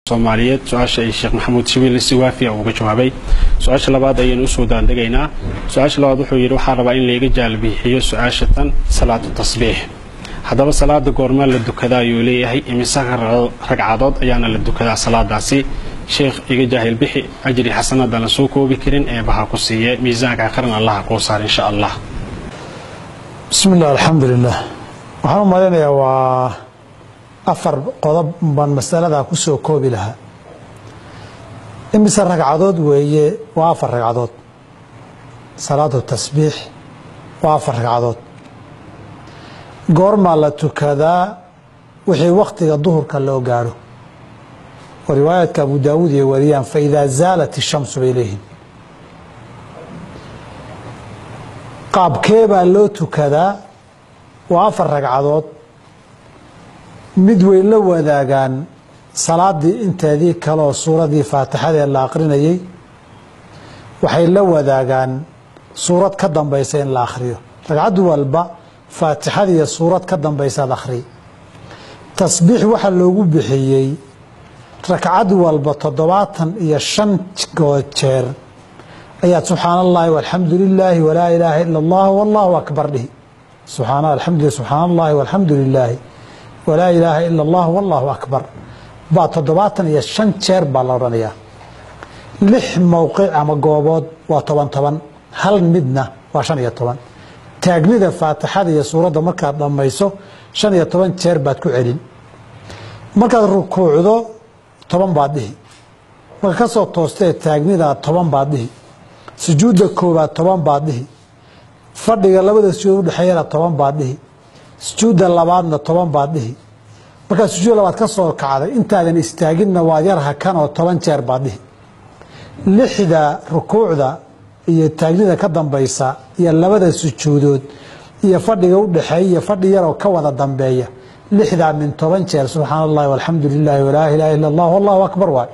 soomaaliyeed su-aasha ay sheekh maxamuud shibiil si waafiya uga jawaabay su-aasha labaad ayaynu usoo daandegaynaa su-aasha labaad wuxuu yidhi waxaa rabaa in layga jaalbixiyo su-aasha tan salaatu tasbiix haddaba salaada goormaa la dukadaa ayuu leeyahay imise ragcadood ayaana la dukadaa salaadaasi sheekh iga jaahil bixi ajri xasanada la soo koobi karin ee baha ku siiye miisaanka aqrin allaha kuu saar insha allah bismi illah alxamdulilah waxaan u malaynayaa waa afar qodob baan masaladaa ku soo koobi lahaa imise ragcadood weeye waa afar ragcadood salaatu tasbiix waa afar ragcadood goormaa la tukadaa wixii wakhtiga duhurka loo gaadho oo riwaayaadka abu daawuud iyo wariyaan fa idaa zaalat ishamsu bay leeyihiin qaabkee baa loo tukadaa waa afar ragcadood mid way la wadaagaan salaadii inteedii kaleoo suuradii faatixadee la aqrinayay waxay la wadaagaan suurad ka dambaysa in la akhriyo ragcad walba faatixadiiyo suurad ka dambaysaad akhri tasbiix waxaa loogu bixiyey ragcad walba toddobaatan iyo shan jeer ayaad subxaan allahi walxamdu lilaahi walaa ilaaha ila allah wallahu akbar dhihi subxaan alxamdu subxaan allahi walxamdu lilaahi walaa ilaaha ila allah wallahu akbar baa toddobaatan iyo shan jeer baa la odhanayaa lix mowqic ama goobood waa toban toban hal midna waa shan iyo toban taagnida faatixada iyo suuradda markaad dhammayso shan iyo toban jeer baad ku celin markaad rukuucdo toban baad dhihi marka ka soo toostee taagnidaa toban baad dhihi sujuudda koobaad toban baad dhihi fadhiga labada sujuud udhexeeyana toban baad dhihi sujuudda labaadna toban baad dhihi markaad sujuud labaad ka soo kacday intaadan istaaginna waad yar hakanoo toban jeer baad dhihi lixda rukuucda iyo taagnida ka dambaysa iyo labada sujuudood iyo fadhiga udhexeeya iyo fadhi yaroo ka wada dambeeya lixdaa min toban jeer subxaan allahi walxamdu lilaahi walaa ilaaha illa allah allahu akbar waay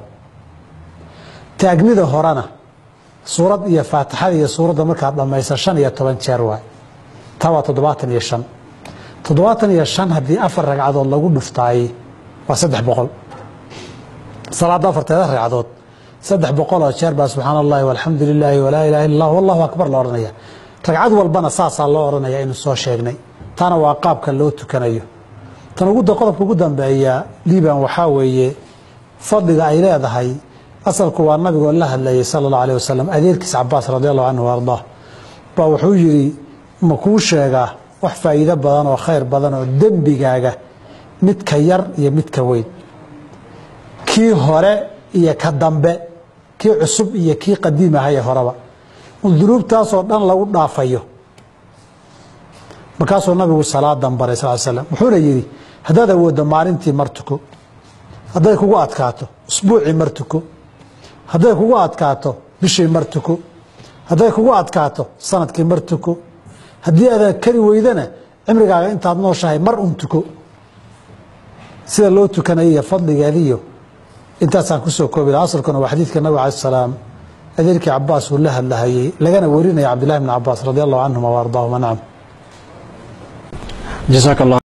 taagnida horena suurad iyo faatixada iyo suuradda markaad dhammaysa shan iyo toban jeer waay taa waa toddobaatan iyo shan toddobaatan iyo shan haddii afar ragcadood lagu dhuftaayey waa saddex boqol salaadda afarteeda ragcadood saddex boqoloo jeer baa subxaan allahi walxamdu lilaahi walaa ilaha illa allah wallahu akbar la odhanaya ragcad walbana saasaa loo odhanaya inu soo sheegnay taana waa qaabka loo tukanayo tan qodobka ugu dambeeya liban waxaa weeye fadliga ay leedahay asalku waa nabigoo la hadlayay sala allahu aleh wasalam adeerkiis cabaas radi allahu canhu ardaa baa wuxuu yidhi ma kuu sheegaa wax faa'iido badan oo khayr badan oo dembigaaga midka yar iyo midka weyn kii hore iyo ka dambe kii cusub iyo kii qadiim ahaye horeba dunuubtaasoo dhan lagu dhaafayo markaasuu nabigu salaadan baray sal slam wuxuuna yidhi haddaad awooddo maalintii mar tuko hadday kugu adkaato usbuucii mar tuko hadday kugu adkaato bishii mar tuko hadday kugu adkaato sanadkii mar tuko haddii aadaad kari weydana cimrigaaga intaad nooshahay mar un tuko sida loo tukanaya iyo fadligeediyo intaasaan kusoo koobi laha asalkuna waa xadiidka nabig alai salaam adeerkii cabaas uu la hadlahayey lagana warinaya cabdillahi bn cabaas radi allahu canhuma wa ardaahuma nacam